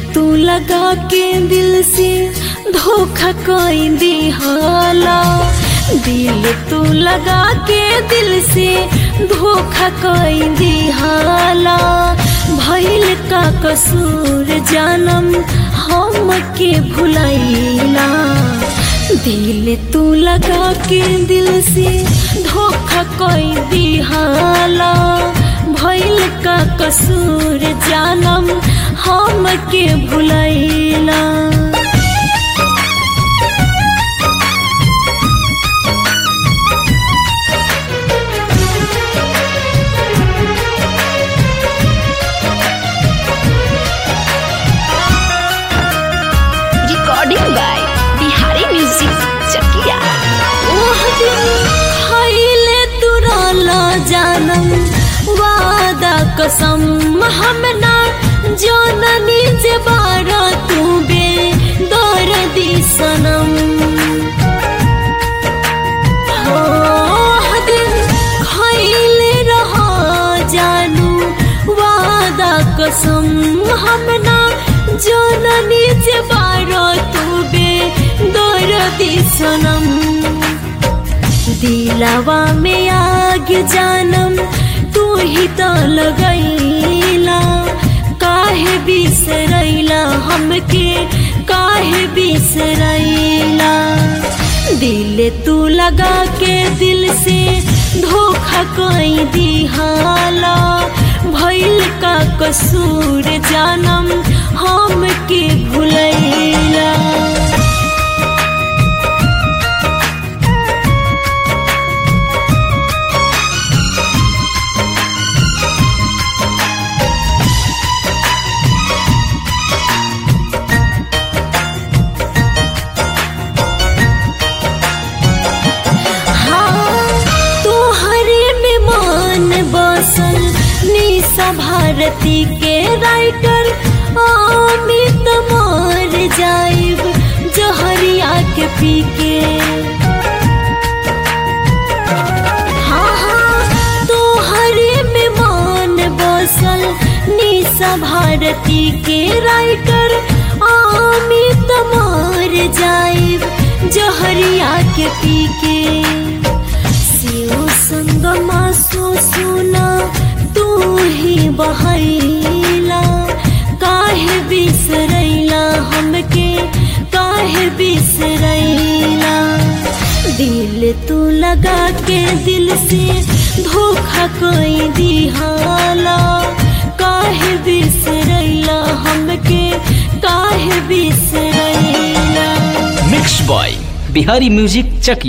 तू लगा के दिल से धोखा कोई दिहाला दिल तू लगा के दिल से धोखा कोई दिहाला भइल का कसूर जानम हम के भुलैला दिल तू लगा के दिल से धोखा कोई दिहाला भइल का कसूर जानम हम के भुलैला recording by Bihari Music Chakia. ओह दिन खइले तुरला जानम वादा कसम हम ना जननी जे बारा तू बे दर्दी सनम ओह दिन खइले रहा जानू वादा कसम हम ना जननी जे बारा तू बे दर्दी सनम दिलावा में आग जानम तू ही तो लगैला काहे बिसरैला हमके काहे बिसरैला दिल तू लगा के दिल से धोखा कोई दिहाला भइल का कसूर जानम हम के भुलैला तोहरे में मान बसल निशा भारती के राइटर अमित मर जाइब जहरिया के पी के हाँ हाँ तोहरे में मान बसल निशा भारती के राइटर अमित मर जाइब जहरिया के पी के शिव संगमा सो सुना तू ही बहैला काहे बिसरैला हमके काहे बिसरैला दिल तू लगा के दिल से धोखा कोई दिहाला काहे बिसरैला हमके काहे बिसरैला मिक्स बॉय बिहारी म्यूजिक चकी